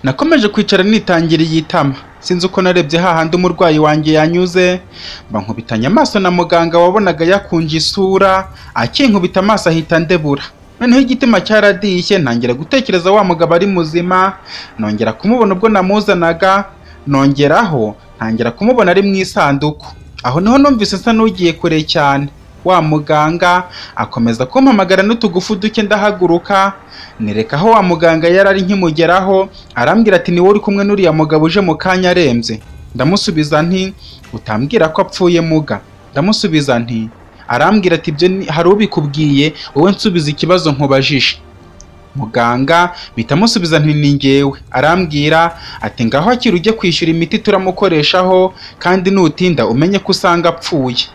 nakomeje kwicara nitangiriye itama sinzi uko narebye hahandi umurwayi wanjye yanyuze mba nkubitanye amaso na muganga wabonaga yakunje isura akinkubita amaso ahita ndebura noneho igitima cyaradishye ntangira gutekereza wa mugabo ari muzima nongera kumubona ubwo namuzanaga nongeraho ntangira kumubona ari mu isanduku aho niho numvise nsa n'ugiye kure cyane wa muganga akomeza kumpamagara n'utugufu duke ndahaguruka nereka aho wa muganga yari ari nkimugeraho arambwira ati ni wowe uri kumwe n'uriya mugabo uje mu kanya arembye ndamusubiza nti utambwira ko apfuye muga ndamusubiza nti arambwira ati ibyo ni- hari ubikubwiye wowe nsubiza ikibazo nkubajije muganga mpita amusubiza nti ni ngewe arambwira ati ngaho akiri ujye kwishyura imiti turamukoreshaho kandi nutinda umenye ko usanga apfuye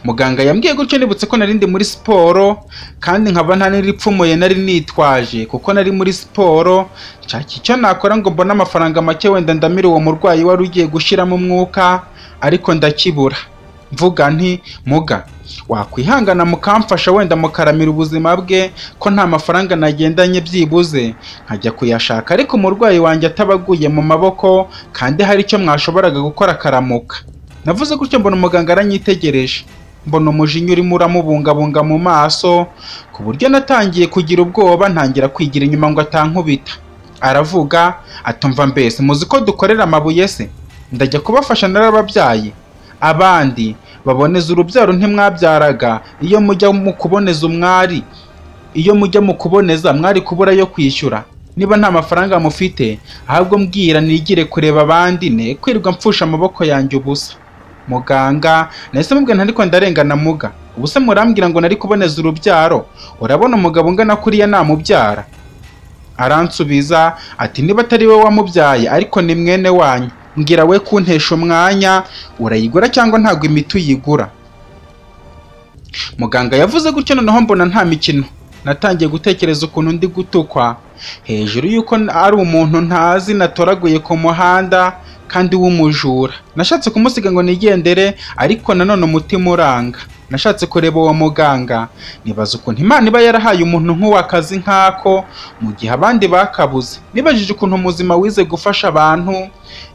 muganga yambwiye gutyo nibutse ko nari ndi muri siporo kandi nkaba nta n'iripfumuye nari nitwaje kuko nari muri siporo nshaka icyo nakora ngo mbone amafaranga make wenda ndamire uwo murwayi wari ugiye gushyiramo umwuka ariko ndakibura mvuga nti muga wakwihangana mukamfasha wenda mukaramira ubuzima bwe ko nta mafaranga nagendanye byibuze nkajya kuyashaka ariko umurwayi wanjye atabaguye mu maboko kandi hari icyo mwashoboraga gukora akaramuka navuze gutyo mbona umuganga aranyitegereje mbona umujinya urimo uramubungabunga mu maso ku buryo natangiye kugira ubwoba ntangira kwigira inyuma ngo atankubita aravuga atumva mbese muzi ko dukorera amabuye se ndajya kubafasha narababyaye abandi baboneza urubyaro ntimwabyaraga iyo mujya mu kuboneza umwari iyo mujya mu kuboneza mwari kubura yo kwishyura niba nta mafaranga mufite ahubwo mbwira nigire kureba abandi ne kwirirwa mpfusha amaboko yanjye ubusa muganga nahise mubwira ariko ndarengana muga ubuse murambwira ngo nari kuboneza urubyaro urabona umugabo ungana kuriya namubyara aransubiza ati niba atari we wamubyaye ariko ni mwene wanyu mbwira we kuntesha umwanya urayigura cyangwa ntabwo imiti uyigura muganga yavuze gutyo noneho mbona nta mikino natangiye gutekereza ukuntu ndi gutukwa hejuru y'uko n- ari umuntu ntazi natoraguye ku muhanda kandi w'umujura nashatse kumusiga ngo nigendere ariko nanone umutima uranga nashatse kureba uwo muganga nibaza ukuntu imana iba yarahaye umuntu nk'uwo akazi nk'ako mu gihe abandi bakabuze nibajije ukuntu muzima wize gufasha abantu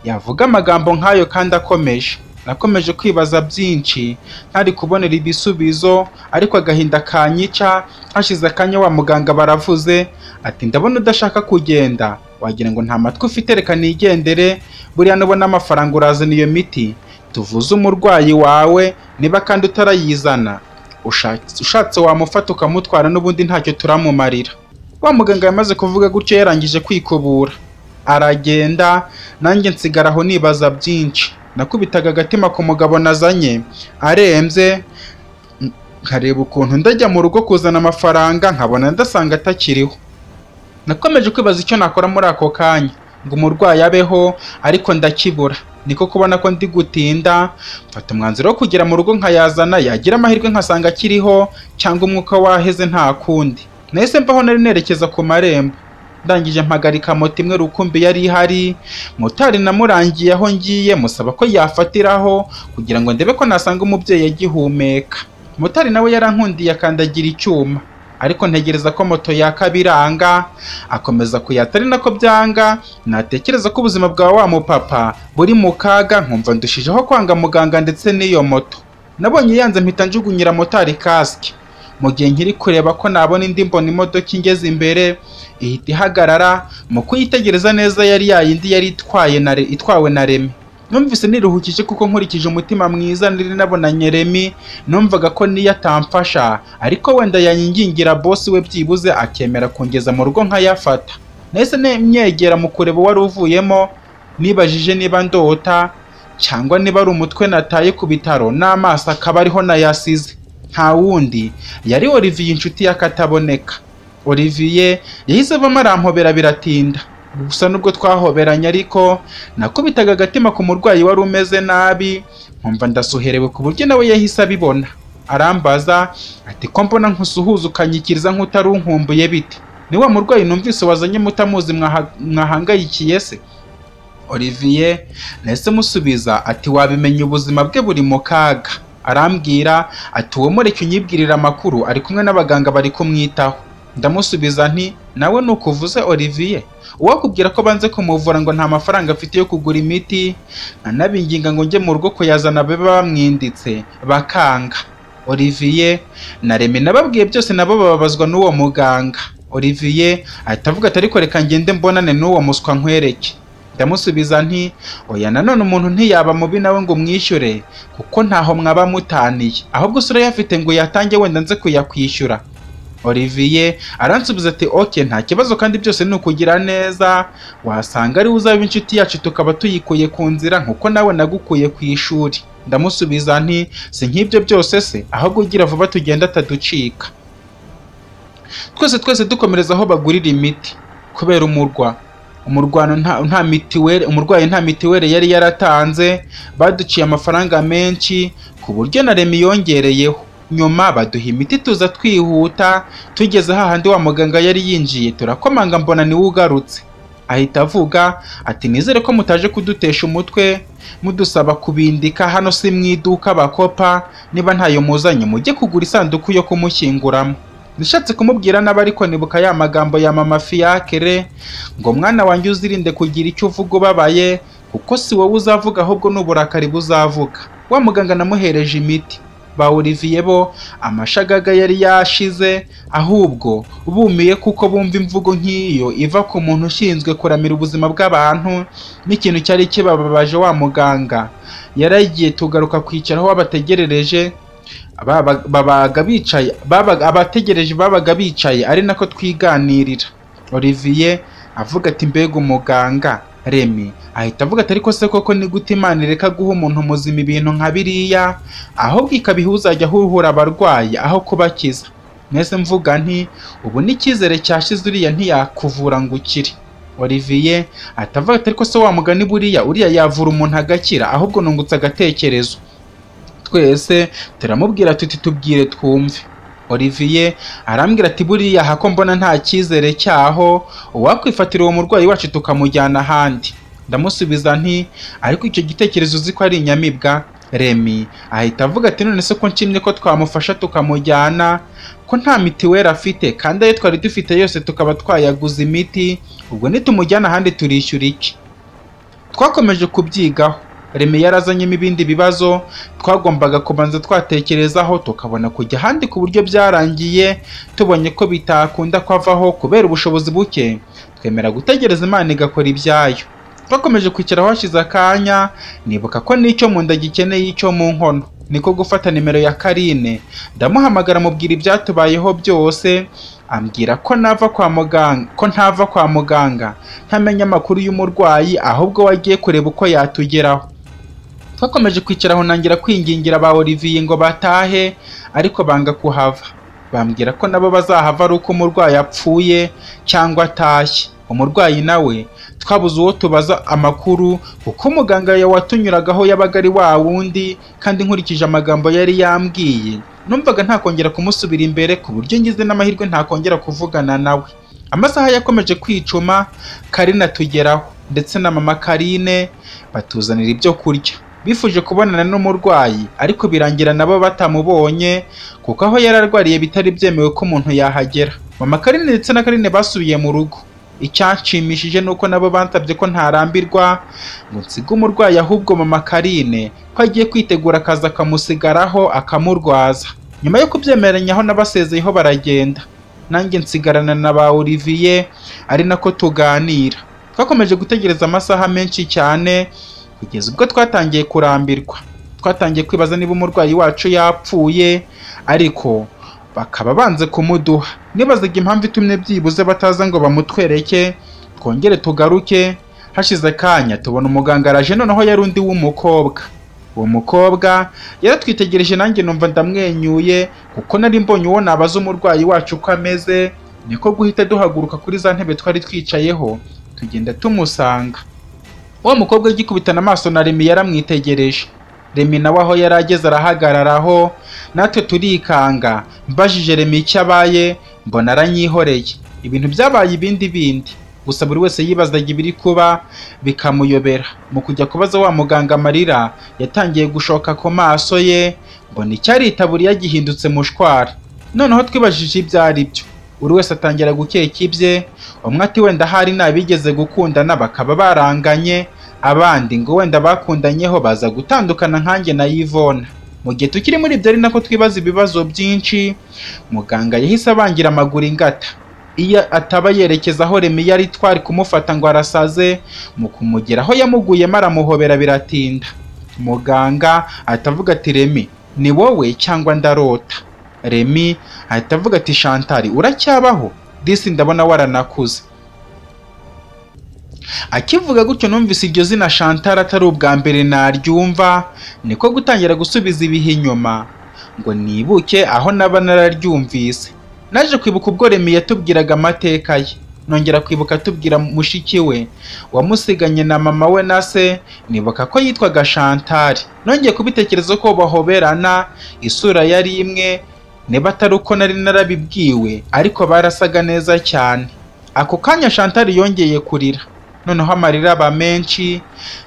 yavuga amagambo nk'ayo kandi akomeje nakomeje kwibaza byinshi ntari kubonera ibisubizo ariko agahinda kanyica hashize akanya wa muganga baravuze ati ndabona udashaka kugenda wagira ngo nta matwi ufite reka nigendere buriya nubona amafaranga urazana iyo miti tuvuze umurwayi wawe niba kandi utarayizana ushatse ushatse wamufata ukamutwara n'ubundi ntacyo turamumarira wa muganga yamaze kuvuga gutyo yarangije kwikubura aragenda nanjye nsigara aho nibaza byinshi nakubitaga agatima ku mugabo nazanye arembye n- nkareba ukuntu ndajya mu rugo kuzana amafaranga nkabona ndasanga atakiriho nakomeje kwibaza icyo nakora muri ako kanya ngo umurwayi abeho ariko ndakibura niko kubona ko ndi gutinda mfata umwanzuro wo kugera mu rugo nkayazana yagira amahirwe nkasanga akiriho cyangwa umwuka waheze nta kundi nahise mbaho nari nerekeza ku marembo ndangije mpagarika moto imwe rukumbi yari ihari motari namurangiye aho ngiye musaba ko yafatiraho kugira ngo ndebe ko nasanga umubyeyi agihumeka motari nawe yarankundiye akandagira icyuma ariko ntegereza ko moto yaka biranga akomeza kuyata ari nako byanga natekereza ko ubuzima bwa wa mupapa buri mu kaga nkumva ndushijeho kwanga muganga ndetse n'iyo moto nabonye yanze mpita njugunyira motari kasike mu gihe nkiri kureba ko nabona indi mbona imodoka ingeze imbere ihita ihagarara mu kuyitegereza neza yari yayindi yari itwaye na Re- itwawe na remi numvise niruhukije kuko nkurikije umutima mwiza nari nabonanye remi numvaga ko niyo atamfasha ariko wenda yanyingingira bosi we byibuze akemera kungeza mu rugo nkayafata nahise ne- myegera mu kureba uwari uvuyemo nibajije niba ndota cyangwa niba ari umutwe nataye ku bitaro n'amaso akaba ariho nayasize nta wundi yari Olivier inshuti y'akataboneka Olivier yahise avamo arampobera biratinda gusa nubwo twahoberanye ariko nakubitaga agatima ku murwayi wari umeze nabi nkumva ndasuherewe ku buryo nawe yahise abibona arambaza ati ko mbona nkusuhuza ukanyikiriza nk'utari unkumbuye bite ni wa murwayi numvise wazanye mutamuzi mwaha- mwahangayikiye se Olivier nahise musubiza ati wabimenya ubuzima bwe buri mu kaga arambwira ati uwo mureke unyibwirire amakuru ari kumwe n'abaganga bari kumwitaho ndamusubiza nti nawe nukuvuze Olivier uwakubwira ko banze kumuvura ngo nta mafaranga afite yo kugura imiti anabinginga ngo njye mu rugo kuyazana babe bamwinditse bakanga Olivier na Remy nababwiye byose nabo bababazwa n'uwo muganga Olivier ahita avuga ati ariko reka ngende mbonane n'uwo muswa nkwereke ndamusubiza nti oya nanone umuntu ntiyaba mubi nawe ngo umwishyure kuko ntaho mwaba mutaniye ahubwo se urayafite ngo uyatange wenda nze kuyakwishyura Olivier aransubiza ati oke nta kibazo kandi byose ni ukugira neza wasanga ari uzaba inshuti yacu tukaba tuyikuye ku nzira nk'uko nawe nagukuye ku ishuri ndamusubiza nti si nk'ibyo byose se ahubwo ugira vuba tugenda ataducika twese twese dukomereza aho bagurira imiti kubera umurwa umurwano nta nta mitiweli umurwayi nta mitiweli yari yaratanze baduciye amafaranga menshi ku buryo na Remy yongereyeho nyuma baduha imiti tuza twihuta tugeze hahandi wa muganga yari yinjiye turakomanga mbona niwe ugarutse ahita avuga ati nizere ko mutaje kudutesha umutwe mudusaba kubindika hano si mu iduka bakopa niba ntayo muzanye mujye kugura isanduku yo kumushyinguramo nishatse kumubwira nabi ariko nibuka ya magambo ya mama fiyakere ngo mwana wanjye uzirinde kugira icyo uvuga ubabaye kuko si wowe uzavuga ahubwo ni uburakari buzavuga wa muganga namuhereje imiti ba Olivier bo amashagaga yari yashize ahubwo bumiye kuko bumva imvugo nk'iyo iva ku muntu ushinzwe kuramira ubuzima bw'abantu n'ikintu cyari kibababaje wa muganga yaragiye tugaruka kwicara aho babategerereje babaga babaga bicaye babaga abategereje babaga bicaye ari nako twiganirira Olivier avuga ati mbega umuganga Remy ahita avuga ati ariko se koko ni gute imana ireka guha umuntu muzima ibintu nka biriya ahubwo ikabiha uzajya huhura abarwayi aho kubakiza mwese mvuga nti ubu n'icyizere cyashize uriya ntiyakuvura ngo ukire Olivier atavuga ati ariko se wa mugani buriya uriya yavura umuntu agakira ahubwo nungutse agatekerezo twese turamubwira tuti tubwire twumve Olivier arambwira ati buriya hako mbona nta cyizere cyaho uwakwifatira uwo murwayi wacu tukamujyana ahandi ndamusubiza nti ariko icyo gitekerezo uzi ko ari inyamibwa Remy ahita avuga ati none se ko nshimye ko twamufasha tukamujyana ko nta mitiweli afite kandi ayo twari dufite yose tukaba twayaguze imiti ubwo nitumujyana ahandi turishyura iki twakomeje kubyigaho Remy yarazanyemo ibindi bibazo twagombaga kubanza twatekerezaho tukabona kujya ahandi ku buryo byarangiye tubonye ko bitakunda kwavaho kubera ubushobozi buke twemera gutegereza imana igakora ibyayo twakomeje kwicara hashize akanya nibuka ko n'icyo mu nda gikeneye icyo mu nkono niko gufata nimero ya Karine ndamuhamagara mubwira ibyatubayeho byose ambwira ko nava kwa muganga ko ntava kwa muganga ntamenya amakuru y'umurwayi ahubwo wagiye kureba uko yatugeraho twakomeje kwicara aho ntangira kwingingira ba Olivier ngo batahe ariko banga kuhava bambwira ko nabo bazahava ari uko umurwayi apfuye cyangwa atashye umurwayi nawe twabuze uwo tubaza amakuru kuko muganga watunyuragaho yabaga ari wa wundi kandi nkurikije amagambo yari yambwiye numvaga ntakongera kumusubira imbere ku buryo ngize n'amahirwe ntakongera kuvugana nawe amasaha yakomeje kwicuma Karina atugeraho ndetse na mama Karine batuzanira ibyo kurya bifuje kubonana n'umurwayi ariko birangira nabo batamubonye kuko aho yari arwariye bitari byemewe ko umuntu yahagera mama Karine ndetse na Karine basubiye mu rugo icyanshimishije ni uko nabo bansabye ko ntarambirwa ngo nsige umurwayi ahubwo mama Karine ko agiye kwitegura akazi akamusigaraho akamurwaza nyuma yo kubyemeranyaho n'abasezeyeho baragenda nanjye nsigarana na ba Olivier ari nako tuganira twakomeje gutegereza amasaha menshi cyane kugeza ubwo twatangiye kurambirwa twatangiye kwibaza niba umurwayi wacu yapfuye ariko bakaba banze kumuduha nibazaga impamvu itumye byibuze bataza ngo bamutwereke twongere tugaruke hashize akanya tubona umuganga araje noneho yari undi w'umukobwa uwo mukobwa yaratwitegereje nanjye numva ndamwenyuye kuko nari mbonye uwo nabaza umurwayi wacu uko ameze niko guhita duhaguruka kuri za ntebe twari twicayeho tugenda tumusanga wa mukobwa agikubitana amaso na Remy yaramwitegereje Remy nawe aho yari ageze arahagararaho natwe turikanga mbajije Remy icyo abaye mbona aranyihoreye ibintu byabaye ibindi bindi gusa buri wese yibazaga ibiri kuba bikamuyobera mu kujya kubaza wa muganga amarira yatangiye gushoka ku maso ye mbona icyari itaburiya gihindutse mushwara noneho twibajije ibyo ari byo buri wese atangira gukeka ibye umwe ati wenda hari n'abigeze gukundana bakaba baranganye abandi ngo wenda bakundanyeho baza gutandukana nkanjye na Yvonne mu gihe tukiri muri ibyo ari nako twibaza ibibazo byinshi muganga yahise abangira amaguru ingata iyo ataba yerekeza aho Remi yari twari kumufata ngo arasaze mu kumugeraho yamuguyemo aramuhobera biratinda muganga atavuga ati Remi ni wowe cyangwa ndarota Remi ahita avuga ati Shantari uracyabaho disi ndabona waranakuze akivuga gutyo numvise iryo zina Shantari atari ubwa mbere naryumva niko gutangira gusubiza ibihe inyuma ngo nibuke aho naba nararyumvise naje kwibuka ubwo Remi yatubwiraga amateka ye nongera kwibuka atubwira mushiki we wamusiganye na mama we na se nibuka ko yitwaga Shantari nongeye kubitekereza ko bahoberana isura yari imwe niba atari uko nari narabibwiwe ariko barasaga neza cyane ako kanya Shantari yongeye kurira noneho amarira aba menshi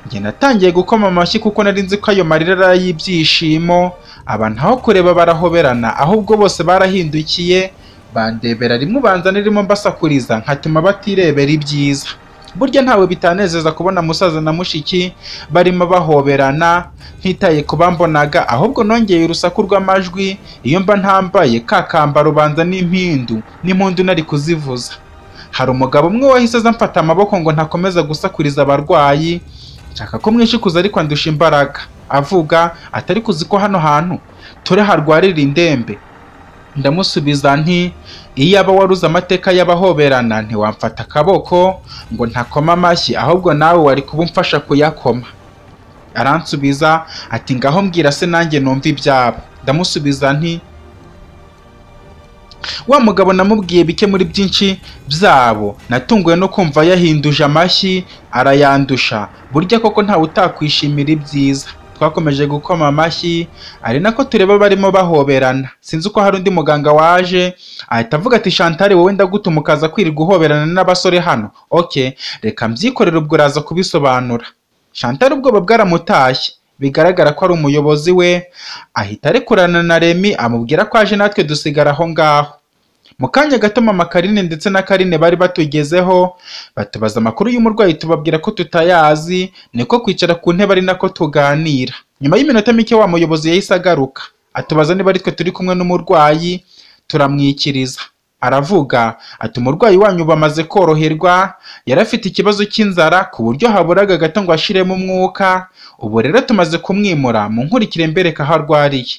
njye natangiye gukoma amashyi kuko nari nzi ko ayo marira ari ay'ibyishimo aba ntaho kureba barahoberana ahubwo bose barahindukiye bandebera rimwe ubanza nirimo mbasakuriza nkatuma batirebera ibyiza burya ntawe bitanezeza kubona musaza na mushiki barimo bahoberana ntitaye ku bambonaga ahubwo nongeye urusaku rw'amajwi iyo mba ntambaye ka kambaro ubanza n'impindu n'impundu nari kuzivuza hari umugabo umwe wahise aza amfata amaboko ngo ntakomeza gusakuriza abarwayi nshaka ko mwishikuza ariko andusha imbaraga avuga atari kuzi ko hano hantu turi harwarira indembe ndamusubiza nti iyo aba waruze amateka y'abahoberana ntiwamfata akaboko ngo ntakoma amashyi ahubwo nawe wari kuba umfasha kuyakoma aransubiza ati ngaho mbwira se nanjye numva ibyabo ndamusubiza nti wa mugabo namubwiye bike muri byinshi byabo natunguwe no kumva yahinduje amashyi arayandusha burya koko ntawe utakwishimira ibyiza twakomeje gukoma amashyi ari nako tureba barimo bahoberana sinzi uko hari undi muganga waje ahita avuga ati shantari wowe ndagutuma ukaza kwirirwa uhoberana n'abasore hano ok reka mbyikorere ubwo uraza kubisobanura shantari ubwoba bwaramutashye bigaragara ko ari umuyobozi we ahita arekurana na remi amubwira ko aje natwe dusigara aho ngaho mu kanya gato mama karine ndetse na karine bari batugezeho batubaza amakuru y'umurwayi tubabwira ko tutayazi niko kwicara ku ntebe ari nako tuganira nyuma y'iminota mike wa muyobozi yahise agaruka atubaza niba ari twe turi kumwe n'umurwayi turamwikiriza aravuga ati umurwayi wanyu bamaze koroherwa yari afite ikibazo cy'inzara ku buryo haburaga gato ngo ashiremo umwuka ubu rero tumaze kumwimura mu nkurikire mbereka aho arwariye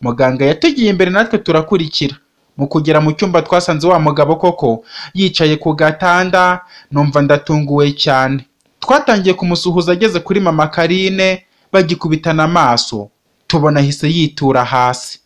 muganga yatugiye imbere natwe turakurikira mu kugera mu cyumba twasanze wa mugabo koko yicaye ku gatanda numva ndatunguwe cyane twatangiye kumusuhuza ageze kuri mama karine bagikubitana amaso tubona ahise yitura hasi